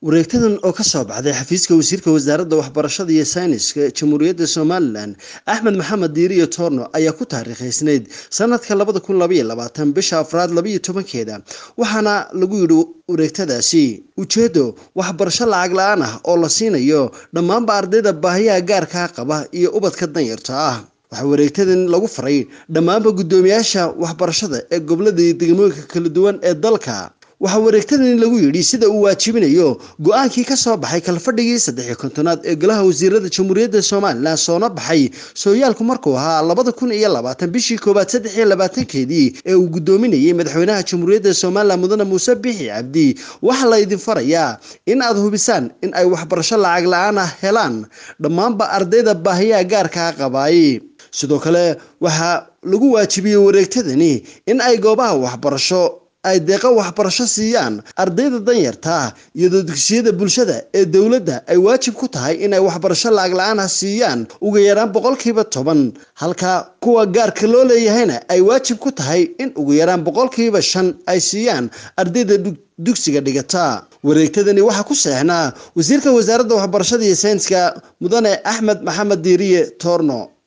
wareegtadan oo ka soo baxday xafiiska wasiirka wasaaradda waxbarashada iyo sayniska jamhuuriyadda somalilan axmed maxamed diiriyo toorno ayaa ku taariikhaysnayd sanadka labada kun labaiyo labaatan bisha afraad labaiyo tobankeeda waxaana lagu yidhi wareegtadaasi ujeeddo waxbarasho lacag la-aan ah oo la siinayo dhammaanba ardayda baahiyaha gaarkaa qaba iyo ubadka danyarta ah waxaa wareegtadan lagu faray dhammaanba guddoomiyaasha waxbarashada ee gobolada iyo degmooyinka kala duwan ee dalka waxaa wareegtadan lagu yidhi sida uu waajibinayo go-aankii ka soo baxay kalfadhigii saddexiyo kontonaad ee golaha wasiirada jamhuuriyadda somalilan soona baxay sooyaalku markuu ahaa labada kun iyo labaatan bishii koowaad saddex iyo labaatankeedii ee uu guddoominayay madaxweynaha jamhuuriyadda somalilan mudane muuse bixi cabdi waxaa la idin farayaa in aad hubisaan in ay waxbarasho lacag la-aan ah helaan dhammaanba ardayda baahiyaha gaarkaa qabaay sidoo kale waxaa lagu waajibiyey wareegtadani in ay goobaha waxbarasho ay deeqo waxbarasho siiyaan ardayda danyarta iyadoo dugsiyada bulshada ee dowladda ay waajib ku tahay inay waxbarasho lacag la-aan ah siiyaan uga yaraan boqolkiiba toban halka kuwa gaarka loo leeyahayna ay waajib ku tahay in ugu yaraan boqolkiiba shan ay siiyaan ardayda dugsiga dhigata wareegtadani waxaa ku seexnaa wasiirka wasaaradda waxbarashada iyo sayniska mudane axmed maxamed diiriye toorno